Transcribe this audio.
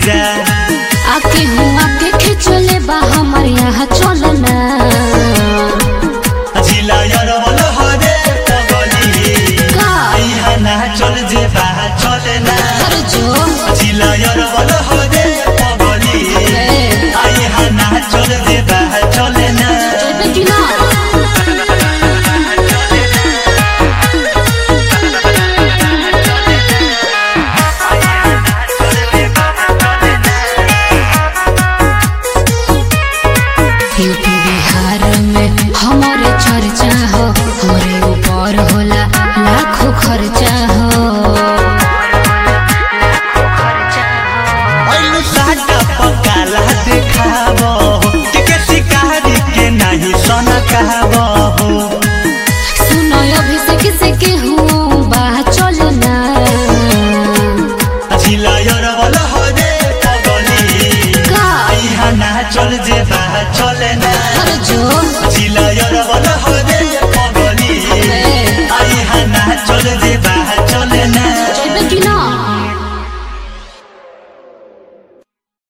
जा आके हुआ के खिचले बा हमर यहाँ चलना जिला यरवल हरे पगली का यहाँ ना चल जे बा चले ना अरे जो जिला यरवल हरे पगली ए, यहाँ ना चल जे बा चले ना जेबे कि ना यूपी बिहार में हमारे चर्चा हो हमरे ऊपर होला लाखों खर्चा हो ऐलु साटा पकाला देखाबो के के शिकारी के नहीं सन कहबो सुनो अभिषेक से के हूँ बाह चलना जिला यरवल हरे पगली का यहाँ ना चल जे बा चले ना अरे जो जिला यरवल